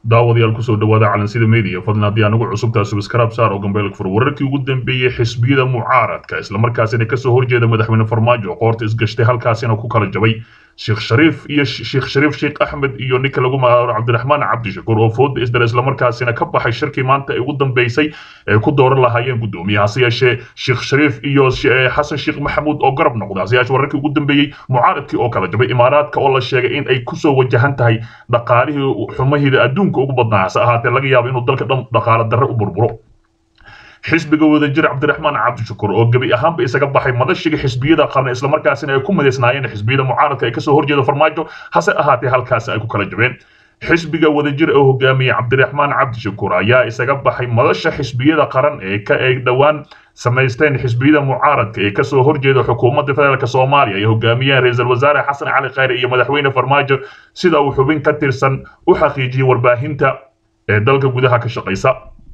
daawadayaal kusoo dhawaada calansida media fadlan haddii aanagu cusubtaa subscribe saar oo gambeelka fur wararkii ugu dambeeyey xisbiyada mucaaradka islamarkaasina kasoo horjeeda madaxweyne farmaajo qoorta isgashtay halkaasina ku kala jabay sheekh shariif iyo sheekh shariif sheekh axmed iyo ninka lagu magacaabo cabdiraxmaan cabdishakuur oo fooda isdara islamarkaasina ka baxay shirkii maanta ay ugu dambeysay ay ku dooran lahaayeen guddoomiye hase yeeshee sheekh shariif iyo xasan sheekh maxamuud oo garab noqda hase yeeshee wararkii ugu dambeeyey mucaaradkii oo kala jabay imaaraadka oo la sheegay in ay kusoo wajahan tahay dhaqaalihii xumahida adduunka ugu badnaa hase ahaatee laga yaabo inuu dalka dhan dhaqaale darre u burburo xisbiga wadajir cabdiraxmaan cabdishakuur oo gebi ahaanba isaga baxay madashiga xisbiyada qarna islamarkaasina ay ku midaysnaayeen xisbiyada mucaaradka ay kasoo horjeeda farmaajo hase ahaatee halkaasi ay ku kala jabeen xisbiga wadajir oo hogaamiyey cabdiraxmaan cabdishakuur ayaa isaga baxay madasha xisbiyada qaran ee ka ay dhowaan samaysteen xisbiyada mucaaradka ee kasoo horjeeda xukuumadda federaalk soomaaliya ay hogaamiyeen ra-iisul wasaare xasan cali khayre iyo madaxweyne farmaajo sida uu xubin ka tirsan u xaqiijiyey warbaahinta ee dalka gudaha ka shaqaysa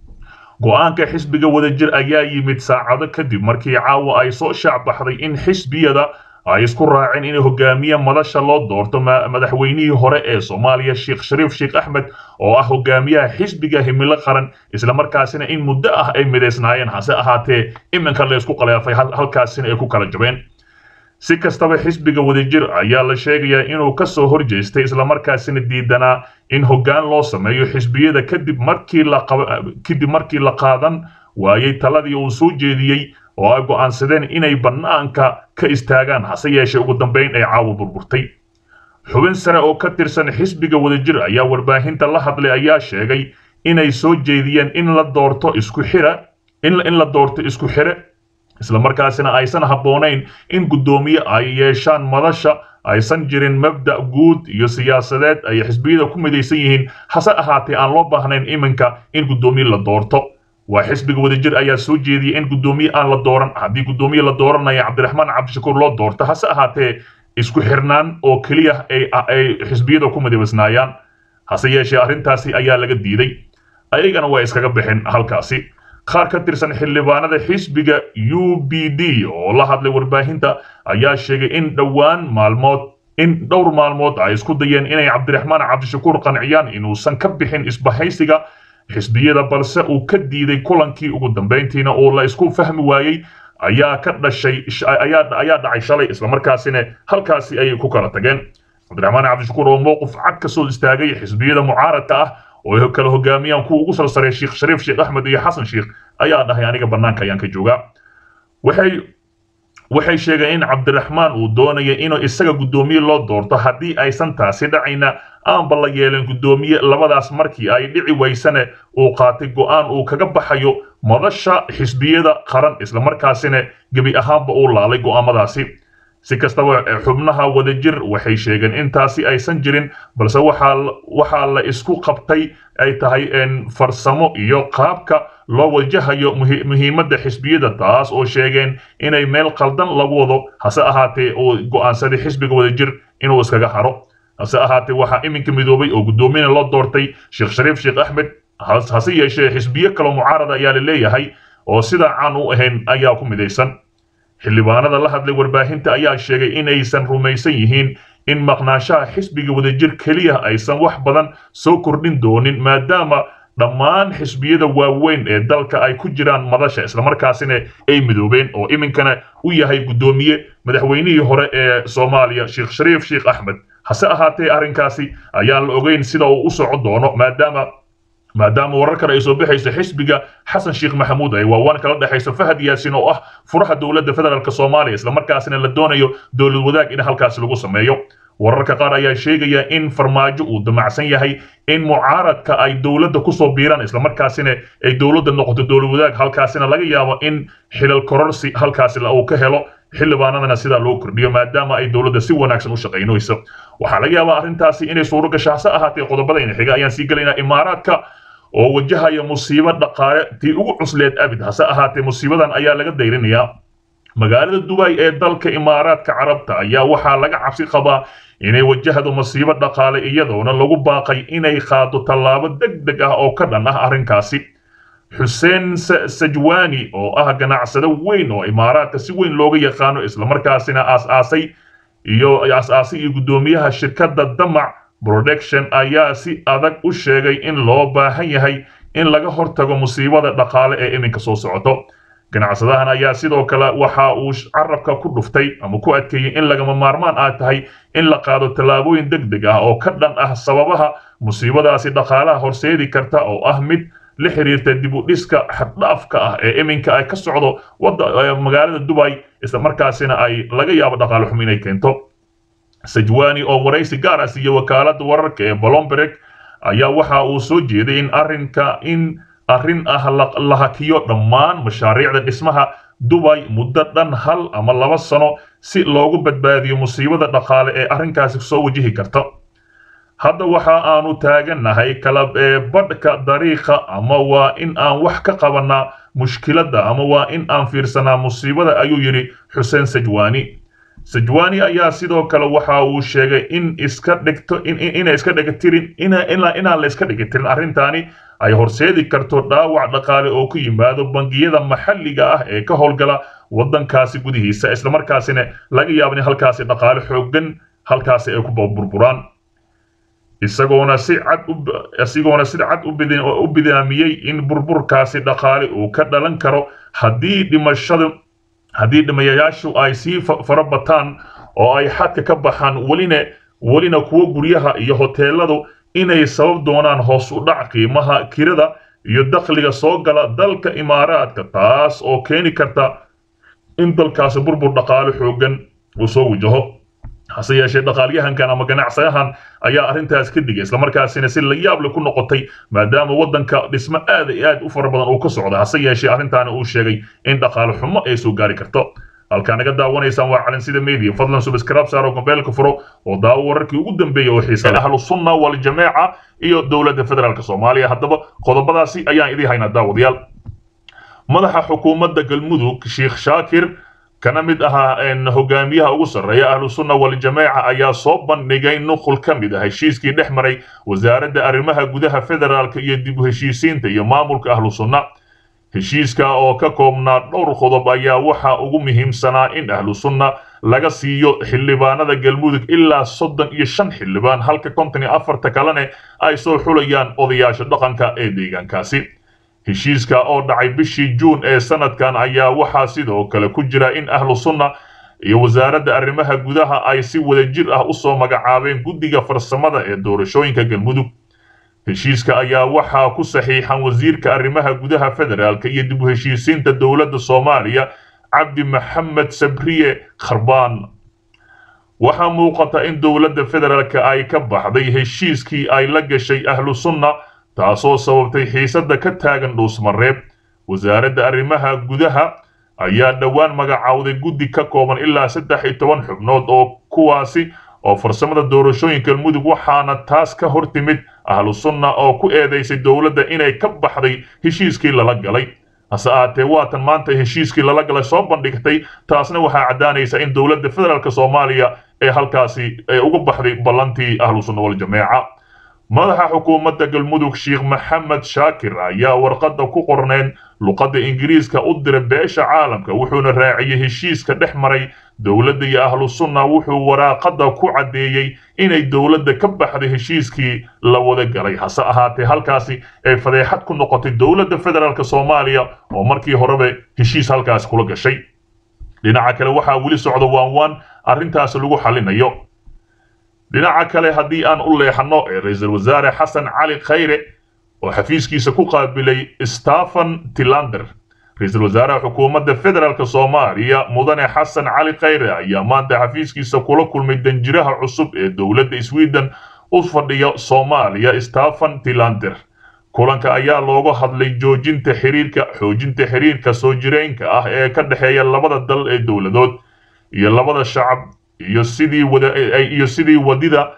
go-aanka xisbiga wadajir ayaa yimid saacado kadib markii caawa ay soo shaac baxday in xisbiyada ay isku raaceen in hogaamiye madasha loo doorto madaxweynihii hore ee soomaaliya sheekh shariif sheekh axmed oo ah hogaamiyaha xisbiga himilo qaran islamarkaasina in muddo ah ay midaysnaayeen hase ahaatee iminka la isku qaleefay halkaasina ay ku kala jabeen si kastaba xisbiga wadajir ayaa la sheegayaa inuu ka soo horjeestay islamarkaasina diidanaa in hoggaan loo sameeyo xisbiyada kadib markii la kadib markii la qaadan waayey taladii uu soo jeediyey oo ay go'aansadeen inay bannaanka ka istaagaan hase yeeshee ugu dambayn ay caawa burburtay xubin sare oo ka tirsan xisbiga wadajir ayaa warbaahinta la hadlay ayaa sheegay inay soo jeediyeen in la doorto isku xira in la doorto isku xire islamarkaasina aysan habboonayn in guddoomiye ay yeeshaan madasha aysan jirin mabda' guud iyo siyaasadeed ay xisbiyada ku midaysan yihiin hase ahaatee aan loo baahnayn iminka in guddoomiye la doorto waa xisbiga wadajir ayaa soo jeediyey in guddoomiye aan la dooran haddii guddoomiye la dooranaya cabdiraxmaan cabdishakuur loo doorto hase ahaatee isku xirnaan oo keliya ay xisbiyada ku midaysnaayaan hase yeeshee arrintaasi ayaa laga diiday ayagana waa iskaga bixin halkaasi qaar ka tirsan xildhibaanada xisbiga u b d oo la hadlay warbaahinta ayaa sheegay in dhowaan maalmood in dhowr maalmood ay isku dayeen inay cabdiraxmaan cabdishakuur qanciyaan inuusan ka bixin isbahaysiga xisbiyada balse uu ka diiday kulankii ugu dambayntiina oo la isku fahmi waayey ayaa ka dhashay ayaa dhacay shalay islamarkaasina halkaasi ayay ku kala tageen cabdiraxmaan cabdishakuur oo mowqif cad ka soo istaagay xisbiyada mucaaradka ah oo kala hogaamiyaan kuwa ugu salsaray sheekh shariif sheekh axmed iyo xasan sheekh ayaa dhahay aniga bannaanka ayaan ka joogaa waxay waxay sheegeen in cabdiraxmaan uu doonaya inuu isaga guddoomiye loo doorto haddii aysan taasi dhacayna aanba la yeelin guddoomiye labadaas markii ay dhici waysane uu qaatay go'aan uu kaga baxayo madasha xisbiyada qaran islamarkaasina gebi ahaanba uu laalay go'aamadaasi si kastaba xubnaha wadajir waxay sheegeen intaasi aysan jirin balse waxaa la isku qabtay ay tahay farsamo iyo qaabka loo wajahayo muhiimadda xisbiyada taas oo sheegeen inay meel qaldan lagu wado hase ahaatee uu go'aansaday xisbiga wadajir inuu iskaga haro hase ahaatee waxaa iminka midoobay oo guddoomiyana loo doortay sheekh shariif sheekh axmed hase yeeshee xisbiyo kaloo mucaarada ayaa la leeyahay oo sidaa caan u ahayn ayaa ku midaysan xildhibaanada la hadlay warbaahinta ayaa sheegay inaysan rumaysan yihiin in maqnaanshaha xisbiga wadajir keliya aysan wax badan soo kordhin doonin maadaama dhammaan xisbiyada waaweyn ee dalka ay ku jiraan madasha islamarkaasina ay midoobeen oo iminkana u yahay guddoomiye madaxweynihii hore ee soomaaliya sheekh shariif sheekh axmed hase ahaatee arrinkaasi ayaan la ogeyn sida uu u soco doono maadaama maadaama warar kale ay soo baxayso xisbiga xasan sheekh maxamuud ay waawaan kala dhexayso fahad yaasin oo ah furaha dowladda federaalk soomaaliya islamarkaasina la doonayo dowlad wadaag in halkaasi lagu sameeyo wararka qaar ayaa sheegaya in farmaajo uu damacsan yahay in mucaaradka ay dowladda kusoo biiraan islamarkaasina ay dowladda noqoto dowlad wadaag halkaasina laga yaabo in xilal kororsi halkaasi uu ka helo xildhibaanadana sidaa loo kordhiyo maadaama ay dowladda si wanaagsan u shaqaynayso waxaa laga yaabaa arrintaasi inay suuro gasho hase ahaatee qodobadayna xiga ayaan sii gelaynaa imaaraadka oo wajahaya musiibo dhaqaale tii ugu cusleed abid hase ahaatee musiibadan ayaa laga dayrinayaa magaalada dubay ee dalka imaaraadka carabta ayaa waxaa laga cabsi qabaa inay wajahdo masiibo dhaqaale iyadoona lagu baaqay inay qaado tallaabo deg deg ah oo ka dhan ah arrinkaasi xuseen sajwani oo ah ganacsado weyn oo imaaraadka si weyn looga yaqaano islamarkaasina aas-aasay iyo aas-aasay iyo guddoomiyaha shirkadda damac production ayaa si adag u sheegay in loo baahan yahay in laga hortago musiibada dhaqaale ee iminka soo socoto ganacsadahan ayaa sidoo kale waxa uu carabka ku dhuftay ama ku adkeeyey in lagama maarmaan ah tahay in la qaado tallaabooyin deg deg ah oo ka dhan ah sababaha musiibadaasi dhaqaalaha horseedi karta oo ah mid la xiriirta dib u dhiska xaddhaafka ah ee iminka ay ka socdo magaalada dubay isla markaasina ay laga yaabo dhaqaale xum inay keento sajwani oo waraysi gaar ah siiye wakaaladda wararka ee bolomberg ayaa waxa uu soo jeeday in arrinka in arrin ah la hakiyo dhammaan mashaariicda dhismaha dubay muddo dhan hal ama laba sano si loogu badbaadiyo musiibada dhaqaale ee arrinkaasi soo wajihi karta hadda waxa aanu taagannahay kala badhka dariiqa ama waa in aan wax ka qabanaa mushkiladda ama waa in aan fiirsanaa musiibada ayuu yidhi xuseen sajwani sajwani ayaa sidoo kale waxa uu sheegay in iska dhigto inay iska dhigatirin inaan la iska dhigatirin arrintaani ay horseedi karto dhaawac dhaqaale oo ku yimaado bangiyada maxalliga ah ee ka howlgala waddankaasi gudihiisa islamarkaasina laga yaabo in halkaasi dhaqaale xooggan halkaasi ay ku burburaan isagoona si cad isagoona si cad u bidaamiyey in burburkaasi dhaqaale uu ka dhalan karo haddii dhimashada haddii dhimayayaashu ay sii fara bataan oo ay xadka ka baxaan welina welina kuwo guryaha iyo hoteeladu inay sabab doonaan hoos u dhac qiimaha kirada iyo dakhliga soo gala dalka imaaraadka taas oo keeni karta in dalkaasi burbur dhaqaale xooggan uu soo wajaho hase yeeshee dhaqaalyahankan ama ganacsadahan ayaa arrintaas ka digay islamarkaasina si la yaable ku noqotay maadaama waddanka dhismo aad iyo aad u fara badan uu ka socda hase yeeshee arrintaani uu sheegay in dhaqaale xumo ay soo gaari karto halkaa naga daawanaysaan waa calansida media fadlan subscribe saaro mobeelka furo oo daawo wararkii ugu dambeeyay oo xiisa ahlu sunna wal jameeca iyo dowladda federaalk soomaaliya haddaba qodobadaasi ayaan idii haynaa daawadayaal madaxa xukuumadda galmudug sheekh shaakir kana mid ahaa hogaamiyaha ugu sarreeya ahlu sunna wal jameeca ayaa soo bandhigay nuqul ka mid ah heshiiskii dhex maray wasaaradda arrimaha gudaha federaalka iyo dib u heshiisiinta iyo maamulka ahlu sunna heshiiska oo ka koobnaa dhowr qodob ayaa waxa ugu muhiimsanaa in ahlu sunna laga siiyo xildhibaanada galmudug ilaa soddon iyo shan xildhibaan halka konton iyo afarta kalene ay soo xulayaan odayaasha dhaqanka ee deegaankaasi heshiiska oo dhacay bishii juun ee sanadkan ayaa waxaa sidoo kale ku jira in ahlu sunna iyo wasaaradda arrimaha gudaha ay si wadajir ah usoo magacaabeen guddiga farsamada ee doorashooyinka galmudug heshiiska ayaa waxaa ku saxiixan wasiirka arrimaha gudaha federaalka iyo dib u heshiisiinta dowladda soomaaliya cabdi maxamed sabriye kharbaan waxaa muuqata in dowladda federaalka ay ka baxday heshiiskii ay la gashay ahlu sunna taasoo sababtay xiisadda ka taagan dhuusmareeb wasaaradda arrimaha gudaha ayaa dhowaan magacawday guddi ka kooban ilaa saddex iyo toban xubnood oo kuwaasi oo farsamada doorashooyinka galmudug waxaana taas ka hor timid ahlu sunna oo ku eedaysay dowladda inay ka baxday heshiiskii lala galay hase ahaatee waatan maanta heshiiskii lala galay soo bandhigtay taasna waxaa caddaanaysa in dowladda federaalk soomaaliya ee halkaasi ee uga baxday ballantii ahlu sunna wal jameeca madaxa xukuumadda galmudug sheekh maxamed shaakir ayaa warqadda ku qorneen luqadda ingiriiska u diray beesha caalamka wuxuuna raaciyey heshiiska dhex maray dowladda iyo ahlu sunna wuxuu waraaqadda ku caddeeyey inay dowladda ka baxday heshiiskii la wada galay hase ahaatee halkaasi ay fadeexad ku noqotay dowladda federaalk soomaaliya oo markii horeba heshiis halkaasi kula gashay dhinaca kale waxaa weli socda waan waan arrintaasi lagu xalinayo dhinaca kale haddii aan u leexanno ee ra-iisul wasaare xasan cali khayre oo xafiiskiisa ku qaabilay stephen tilander ra-iisul wasaaraha xukuumadda federaalk soomaaliya mudane xasan cali khayre ayaa maanta xafiiskiisa kula kulmay danjiraha cusub ee dowladda sweden u fadhiya soomaaliya stephen tilander kulanka ayaa looga hadlay joojinta xiriirka xoojinta xiriirka soo jireenka ah ee ka dhexeeya labada dal ee dowladood iyo labada shacab iyo sidii wada iyo sidii wadida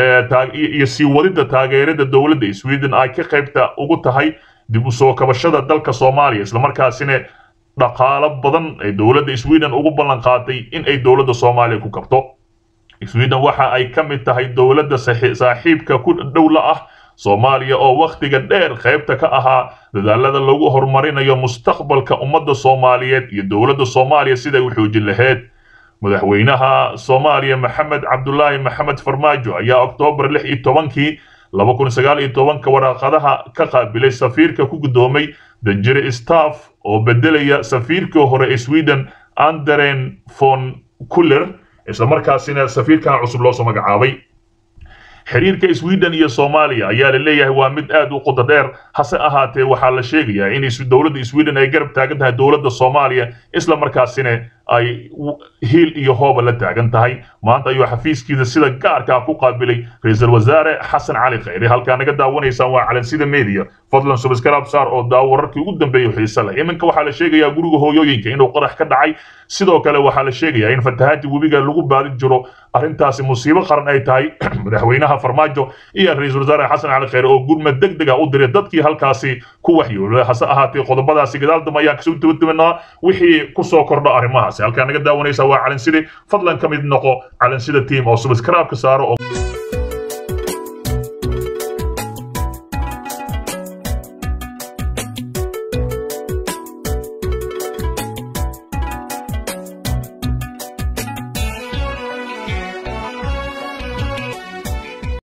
iyo sii wadida taageerada dowladda sweden ay ka qaybta ugu tahay dib u soo kabashada dalka soomaaliya islamarkaasina dhaqaalo badan ee dowladda sweden ugu ballan qaatay in ay dowladda soomaaliya ku kabto sweden waxa ay ka mid tahay dowladda saaxiibka ku dhowla ah soomaaliya oo wakhtiga dheer qaybta ka ahaa dadaalada lagu horumarinayo mustaqbalka ummadda soomaaliyeed iyo dowladda soomaaliya siday u xoojin lahayd madaxweynaha soomaaliya maxamed cabdulaahi maxamed farmaajo ayaa oktoobar lix iyo tobankii laba kun sagaal iyo tobanka waraaqadaha ka qaabilay safiirka ku guddoomay danjire staff oo bedelaya safiirkii hore ee sweden anderen von kuller islamarkaasina safiirkan cusub loosoo magacaabay xiriirka sweden iyo soomaaliya ayaa la leeyahay waa mid aad u qodo dheer hase ahaatee waxaa la sheegayaa in dowladda sweden ay garab taagan tahay dowladda soomaaliya isla markaasina ay hiil iyo hooba la taagan tahay maanta ayuu xafiiskiisa sida gaarkaa ku qaabilay ra-iisul wasaare xasan cali khayre halkaa naga daawanaysaan waa calansida media fadlan subscribe saar oo daawo wararkii ugu dambeeyay xiise leh iminka waxaa la sheegayaa guriga hooyooyinka inuu qarax ka dhacay sidoo kale waxaa la sheegayaa in fatahaadii webiga lagu baadi jiro arrintaasi musiibo qaran ay tahay madaxweynaha farmaajo iyo ra-iisul wasaare xasan cali khayre oo gurmad deg deg ah u diray dadkii halkaasi ku waxyoolay hase ahaatee qodobadaasi gadaal dambe ayaan kasoo dabadabanaa wixii kusoo kordho arrimahaasi halkaa naga daawanaysa waa calanside fadlan ka mid noqo calansida team oo subscribe ka saaro oo